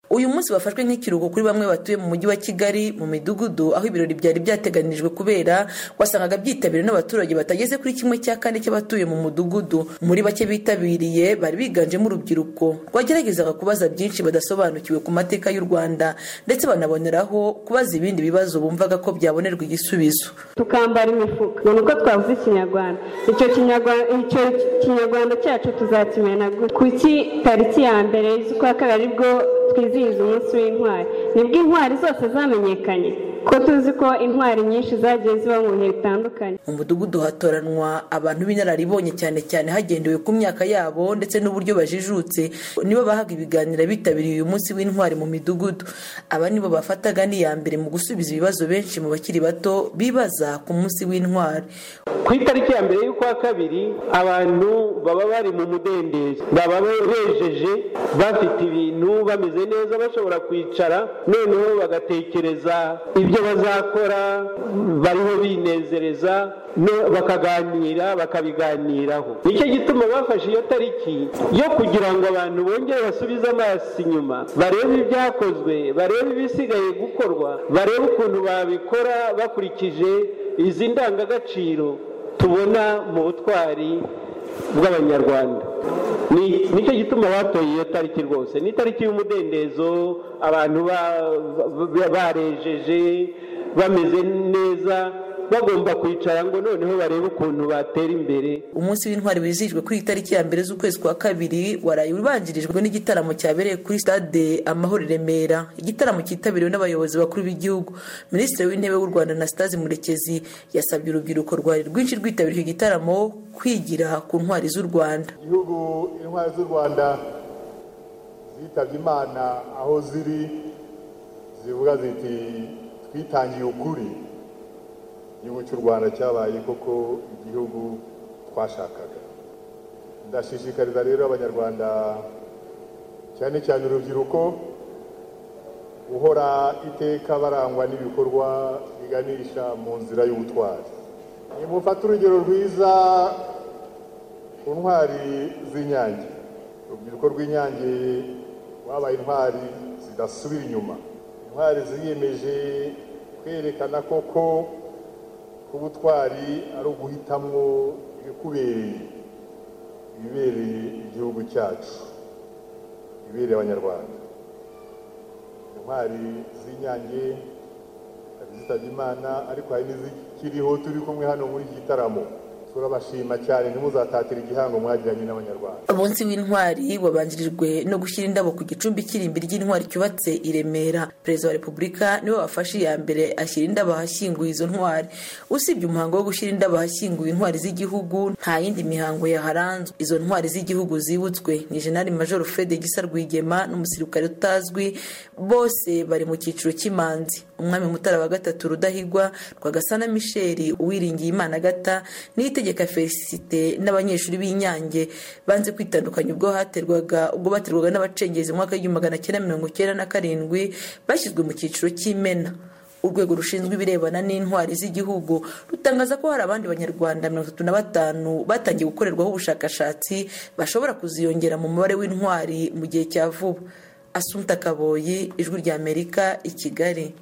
uyu munsi bafashwe nk'ikiruhuko kuri bamwe batuye mu mujyi wa kigali mu midugudu aho ibirori byari byateganijwe kubera wasangaga byitabiriwe n'abaturage batageze kuri kimwe cya kane cy'abatuye mu mudugudu muri bake bitabiriye bari biganjemo urubyiruko rwageragezaga kubaza byinshi badasobanukiwe ku mateka y'u rwanda ndetse banaboneraho kubaza ibindi bibazo bumvaga ko byabonerwa igisubizo tukambara imifuka ni uko twavuze ikinyarwanda icyo kinyarwanda cyacu tuzakimena kuki tariki ya mbere z'ukwa kabiri aribwo twizihiza umunsi w'intwari nibwo intwari zose zamenyekanye ko tuzi ko intwari nyinshi zagiye ziba mu bihe bitandukanye mu mudugudu hatoranwa abantu b'inararibonye cyane cyane hagendewe ku myaka yabo ndetse n'uburyo bajijutse nibo bahaga ibiganiro bitabiriye uyu munsi w'intwari mu midugudu aba nibo bafataga n'iya mbere mu gusubiza ibibazo benshi mu bakiri bato bibaza ku munsi w'intwari ku itariki ya mbere y'ukwa kabiri abantu baba bari mu mudendezi baba bejeje bafite ibintu bameze neza bashobora kwicara noneho bagatekereza ibyo bazakora bariho binezereza bakaganira bakabiganiraho nicyo gituma bafashe iyo tariki yo kugira ngo abantu bongere basubize amaso inyuma barebe ibyakozwe barebe ibisigaye gukorwa barebe ukuntu babikora bakurikije izi ndangagaciro tubona mu butwari bw'abanyarwanda nicyo gituma batoye iyo tariki rwose ni itariki y'umudendezo abantu barejeje bameze neza bagomba kwicara ngo noneho barebe ukuntu batera imbere umunsi w'intwari wizihijwe kuri itariki ya mbere z'ukwezi kwa kabiri waraye ubanjirijwe n'igitaramo cyabereye kuri stade amahoro i remera igitaramo cyitabiriwe n'abayobozi bakuru b'igihugu minisitiri w'intebe w'u rwanda anastase murekezi yasabye urubyiruko rwari rwinshi rwitabiriye igitaramo kwigira ku ntwari z'u rwanda igihugu intwari z'u rwanda zitabye imana aho ziri zivuga ziti twitangiye ukuri igihugu cy'u rwanda cyabaye koko igihugu twashakaga ndashishikariza rero abanyarwanda cyane cyane urubyiruko guhora iteka barangwa n'ibikorwa biganisha mu nzira y'ubutwari nimufate urugero rwiza ku ntwari z'inyange urubyiruko rw'inyange rwabaye intwari zidasubira inyuma intwari ziyemeje kwerekana koko ko ubutwari ari uguhitamo ibikubereye ibibereye igihugu cyacu ibibereye abanyarwanda intwari z'inyange hari zitabye imana ariko hari n'izikiriho turi kumwe hano muri iki gitaramo turabashima cyane ntimuzatatire igihango mwagiranye n'abanyarwanda umunsi w'intwari wabanjirijwe no gushyira indabo ku gicumbi cy'irimbi ry'intwari cyubatse i remera perezida wa repubulika niwe wafashe iya mbere ashyira indabo ahashyinguye izo ntwari usibye umuhango wo gushyira indabo ahashyinguye intwari z'igihugu nta yindi mihango yaharanzwe izo ntwari z'igihugu zibutswe ni jenali majoro fred gisa rwigema n'umusirikare utazwi bose bari mu cyiciro cy'imanzi umwami mutara wa gatatu rudahigwa rwagasana misheli uwiringiye imana agata n'ite itegeka felicite n'abanyeshuri b'inyange banze kwitandukanya ubwo haterwaga ubwo baterwaga n'abacengezi mwaka w'igihumbi magana cyenda mirongo cyenda na karindwi bashyizwe mu cyiciro cy'imena urwego rushinzwe ibirebana n'intwari z'igihugu rutangaza ko hari abandi banyarwanda mirongo itatu na batanu batangiye gukorerwaho ubushakashatsi bashobora kuziyongera mu mubare w'intwari mu gihe cya vuba asumpta kaboyi ijwi ry'amerika i kigali